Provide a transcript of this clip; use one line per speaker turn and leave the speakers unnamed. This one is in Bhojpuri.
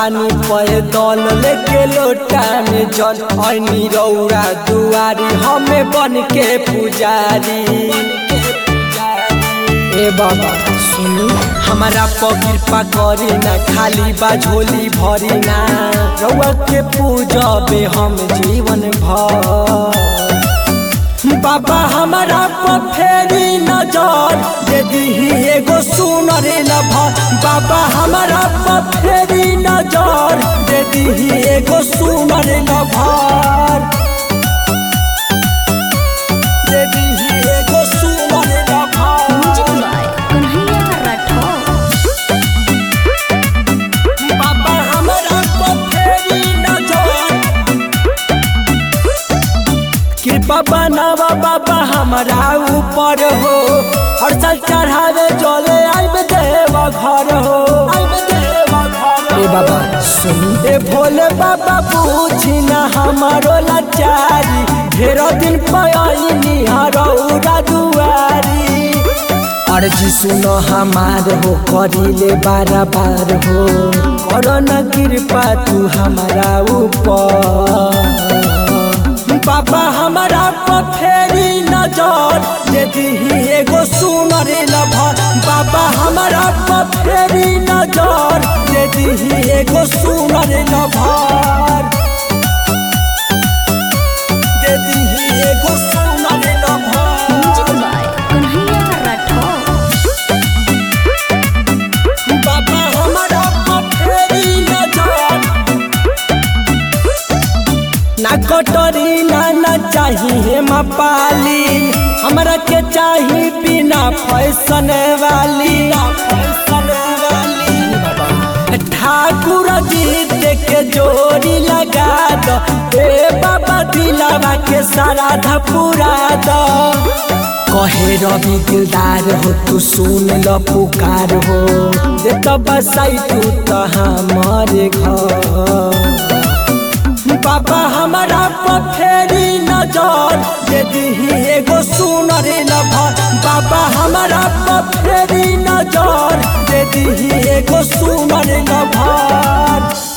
तानी पैदल लेके लोटा में जल ऐनी रौरा दुआरी हमें बन के पुजारी ए बाबा सुनी हमारा पर कृपा करी ना खाली बा झोली भरी ना रउआ के पूजबे हम जीवन भर बाबा हमारा पर फेरी नजर दे दीही एगो सुनर लभर बाबा हमारा पर फेरी नजर दे दीही एगो सुनर लभर दे दीही एगो सुनर
music
lover
by Kanhaiya Rathore
बाबा हमारा पर फेरी नजर कृपा बनावा बाबा हमारा ऊपर हो हर साल चढ़ावे चले आइब देव घर हो ए बाबा सुन ए भोले बाबा पूछी ना हमारो लाचारी ढेरो दिन पयनी हरौरा दुआरी अर्जी सुनो हमार हो करिले बार बार हो करो न कृपा तू हमारा ऊपर बाबा हमारा पर फेरी नजर दे दीही एगो सुनर लभर बाबा हमारा पर फेरी नजर दे दीही एगो सुनर लभर दे दीही एगो सुनर
music
lover
by Kanhaiya Rathore
बाबा हमारा पर फेरी नजर ना कटोरी ना ना चाहिए पाली हमरा के चाही बिना फैशन वाली फैशन वाली ठाकुर जी के जोड़ी लगा दो ए बाबा दिलावा के सारा धपुरा दो कहे रवि दिलदार हो तू सुन ल पुकार हो दे तो बसाई तू तो हमारे घर बाबा हमारा पर फेरी नजर दे दीही एगो सुनर लभर बाबा हमारा पर फेरी नजर दे दीही एगो सुनर लभर